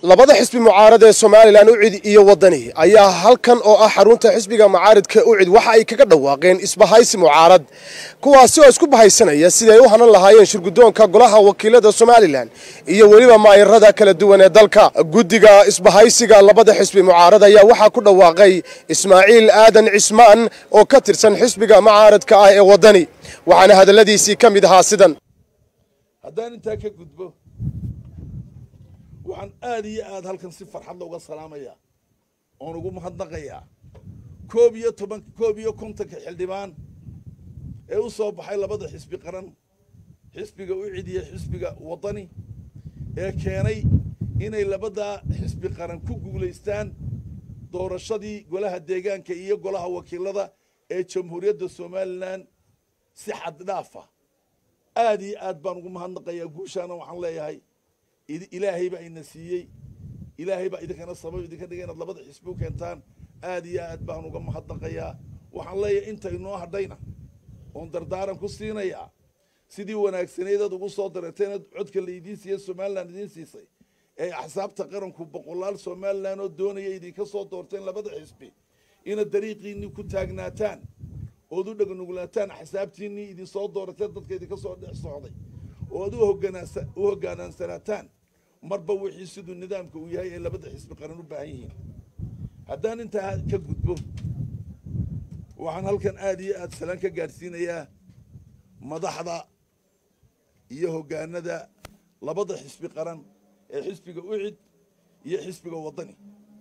labada xisbi mucaarad ee somalilan ucid iyo wadani ayaa halkan oo ah xarunta xisbiga mucaaridka ucid waxa ay kaga dhawaaqeen isbahaysi mucaarad kuwaasi oo isku bahaysanaya siday u hanan lahaayeen shirgudoonka golaha wakiilada somalilan iyo weliba maayarada kala duwan ee dalka guddiga isbahaysiga labada xisbi mucaarad ayaa waxaa ku dhawaaqay ismaaciil aadan cismaan oo ka tirsan xisbiga mucaaradka ah ee wadani waxaana hadalladiisii ka mid ahaa sidan haddaan intaa ka gudbo waxaan aada iyo aada halkan si farxad looga salaamayaa oon ugu mahadnaqayaa koob iyo toban koob iyo kontonka xildhibaan ee u soo baxay labada xisbi qaran xisbiga ucid iyo xisbiga wadani ee keenay inay labadaa xisbi qaran ku guulaystaan doorashadii golaha deegaanka iyo golaha wakiilada ee jamhuuriyadda somalilan si xad dhaafa aada iyo aad baan ugu mahadnaqayaa guushaana waxaan leeyahay ilaahay baa ina siiyey ilaahay baa idinkana sabab idinka dhigay inaad labada xisbi u keentaan aada iyo aad baan uga mahadnaqayaa waxaan leeyahay inta inoo hadhayna oon dardaaran ku siinayaa sidii wanaagsaneedaad ugu soo dareeteen codka la idiin siiye somalilan idiin siisay ee axsaabta qaranku boqolaal somalilan oo doonaya idinka soo doorteen labada xisbi inaad dariiqiinii ku taagnaataan ood u dhegnugulaataan axsaabtiinii idinsoo doorateen dadka idinka soo dhex socday oo ad u hoggaanaansanataan marba wixii siduu nidaamka uu yahay ee labada xisbi qaran u baahan yihiin haddaan intaa ka gudbo waxaan halkan aada iyo aada salaan ka gaadhsiinayaa madaxda iyo hoggaanada labada xisbi qaran ee xisbiga ucid iyo xisbiga waddani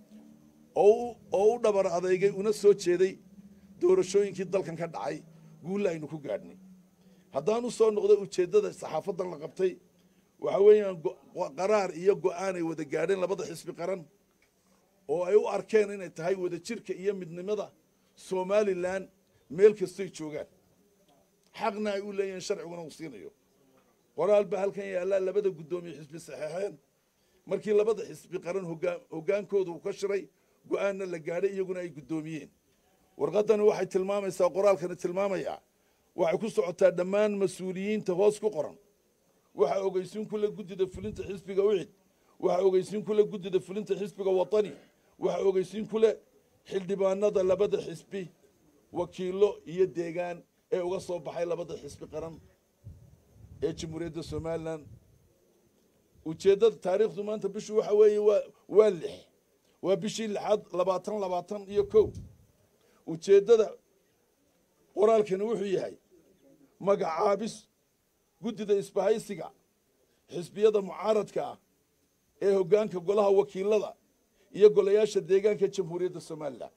oo u dhabar adeygay una soo jeeday doorashooyinkii dalkan ka dhacay guulla aynu ku gaadhnay haddaan u soo noqday ujeeddada saxaafadan la qabtay waxa weeyaan qaraar iyo go'aan ay wada gaadheen labada xisbi qaran oo ay u arkeen inay tahay wada jirka iyo midnimada somalilan meel kastoy joogaan xaqna ay u leeyihiin sharciguna uu siinayo qoraal baa halkan yaallaa labada guddoomiye xisbi saxeexeen markii labada xisbi qaran hoggaankooda uu ka shiray go'aanna la gaadhay iyaguna ay guddoomiyeen warqaddani waxay tilmaamaysaa qoraalkani tilmaamayaa waxay ku socotaa dhammaan mas-uuliyiinta hoos ku qoran waxaa ogeysiin kule guddida fulinta xisbiga ucid waxaa ogeysiin kule guddida fulinta xisbiga watani waxaa ogeysiin kule xildhibaanada labada xisbi wakiilo iyo deegaan ee uga soo baxay labada xisbi qaran ee jamhuuriyadda somalilan ujeeddada taariikhdu maanta bishu waxa weeye waa waa lix waa bishii lixaad labaatan labaatan iyo kow ujeeddada qoraalkani wuxuu yahay magacaabis guddida isbahaysiga xisbiyada mucaaradka ah ee hoggaanka golaha wakiilada iyo golayaasha deegaanka jamhuuriyadda somalilan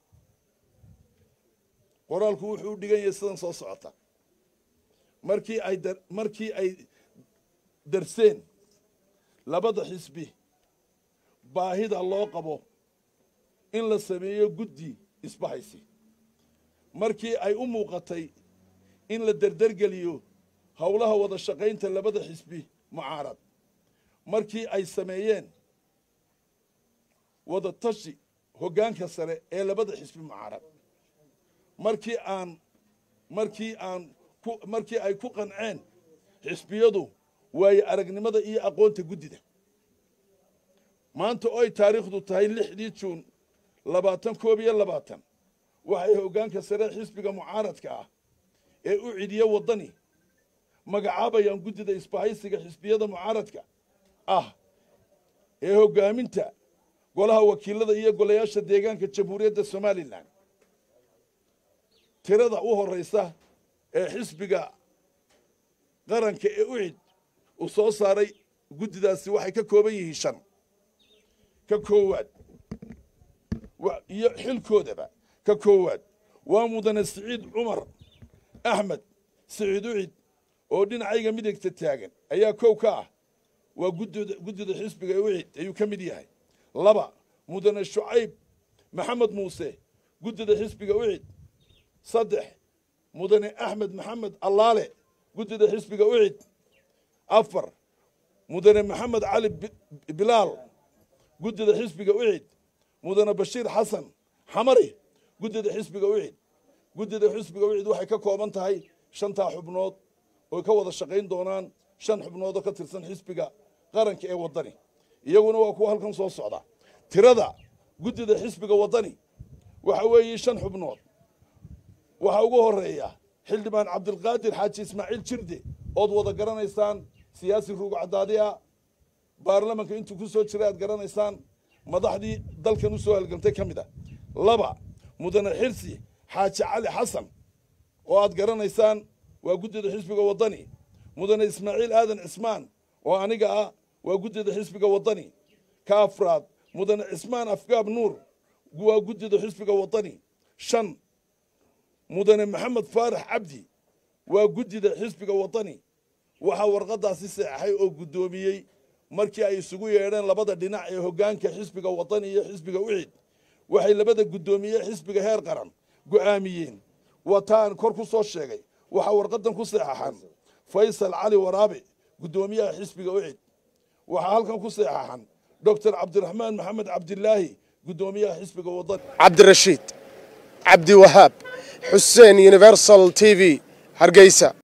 qoraalku wuxuu u dhigan yahay sidan soo socota markii ay markii ay darseen labada xisbi baahida loo qabo in la sameeyo guddi isbahaysi markii ay u muuqatay in la derdergeliyo howlaha wada shaqaynta labada xisbi mucaarad markii ay sameeyeen wada tashi hoggaanka sare ee labada xisbi mucaarad markii aan markii aan ku markii ay ku qanceen xisbiyadu waayo aragnimada iyo aqoonta guddida maanta oy taariikhdu tahay lixdii juun labaatan koob iyo labaatan waxay hoggaanka sare xisbiga mucaaradka ah ee u cidiya waddani magacaabayaan guddida isbahaysiga xisbiyada mucaaradka ah ee hoggaaminta golaha wakiilada iyo golayaasha deegaanka jamhuuriyadda somalilan tirada u horraysa ee xisbiga qaranka ee ucid uu soo saaray guddidaasi waxay ka kooban yihiin shan ka koowaad iyo xilkoodaba ka koowaad waa mudane siciid cumar axmed siciid ucid oo dhinacayga midigta taagan ayaa kow ka ah waa guddida xisbiga ucid ayuu ka mid yahay laba mudane shucayb maxamed muuse guddida xisbiga ucid saddex mudane axmed maxamed allaale guddida xisbiga ucid afar mudane maxamed cali bilaal guddida xisbiga ucid mudane bashiir xasan xamari guddida xisbiga ucid guddida xisbiga ucid waxay ka kooban tahay shantaa xubnood oo ka wada shaqayn doonaan shan xubnood oo ka tirsan xisbiga qaranka ee waddani iyaguna waa kuwa halkan soo socda tirada guddida xisbiga waddani waxa weeye shan xubnood waxaa ugu horeeya xildhibaan cabdilqaadir xaaji ismaaciil jirde ood wada garanaysaan siyaasi ruug cadaadiya baarlamanka intuu ku soo jiray aad garanaysaan madaxdii dalkan u soo halgamtay ka mid a laba mudane xirsi xaaji cali xasan oo aad garanaysaan waa guddida xisbiga waddani mudane ismaaciil aadan cismaan oo aniga ah waa guddida xisbiga waddani ka afraad mudane cismaan afgaab nuur waa guddida xisbiga waddani shan mudane maxamed faarax cabdi waa guddida xisbiga waddani waxaa warqadaasi seexay oo guddoomiyey markii ay isugu yeedheen labada dhinac ee hoggaanka xisbiga waddani iyo xisbiga ucid waxay labada guddoomiye xisbiga heer qaran go'aamiyeen wataan kor ku soo sheegay waxaa warqadan ku seexaxan faysal cali waraabe guddoomiyaha xisbiga ucid waxaa halkan ku seexaxan doctor cabdiraxmaan maxamed cabdilaahi guddoomiyaha xisbiga waddani cabdirashiid cabdiwahaab xuseen universal t v hargeysa